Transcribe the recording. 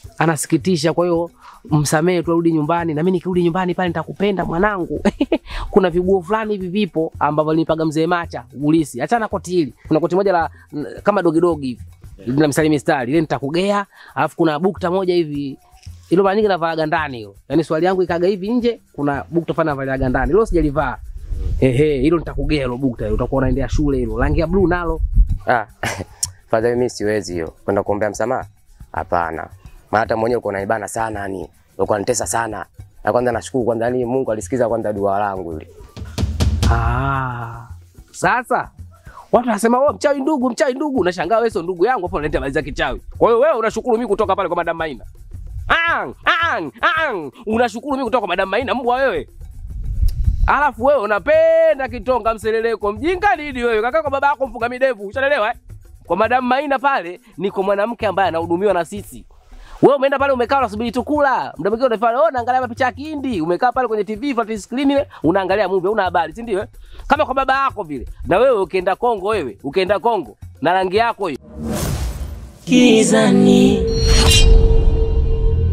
anasikitisha. Kwa hiyo msamehe tu, arudi nyumbani, na mimi nikirudi nyumbani pale nitakupenda mwanangu. Kuna viguo fulani hivi vipo ambavyo alinipaga mzee Macha ulisi, achana koti hili. Kuna koti moja la n- kama dogi dogi hivi lina mstari mistari, ile nitakugea. Alafu kuna bukta moja hivi ilo mara nyingi navaaga ndani hilo, yaani swali yangu ikaga hivi nje, kuna bukta fulani navaliaga ndani, hilo sijalivaa. Ehe, hilo nitakugea hilo bukta hilo, utakuwa unaendea shule hilo, rangi ya blue nalo Ah, fadhali mimi siwezi hiyo. Kwenda kuombea msamaha? Hapana. Maana hata mwenyewe uko naibana sana yani. Uko nitesa sana. Na kwanza nashukuru kwanza ni Mungu alisikiza kwanza dua langu ile. Ah, sasa watu wanasema wewe mchawi ndugu, mchawi ndugu. Nashangaa wewe sio ndugu yangu, hapo unaleta habari za kichawi. Kwa hiyo wewe unashukuru mimi kutoka pale kwa Madam Maina. Ang, ang, ang. Unashukuru mimi kutoka kwa Madam Maina, mbwa wewe. Alafu wewe unapenda kitonga mseleleko. Mjinga nini wewe? Kaka kwa baba yako mfuga midevu. Ushaelewa eh? Kwa Madam Maina pale ni kwa mwanamke ambaye anahudumiwa na sisi. Wewe umeenda pale umekaa unasubiri tu kula. Muda mwingine unafanya oh, naangalia mapicha ya Kihindi. Umekaa pale kwenye TV flat screen ile unaangalia movie, una habari, si ndio? eh? Kama kwa baba yako vile. Na wewe ukienda Kongo wewe, ukienda Kongo na rangi yako hiyo. Gizani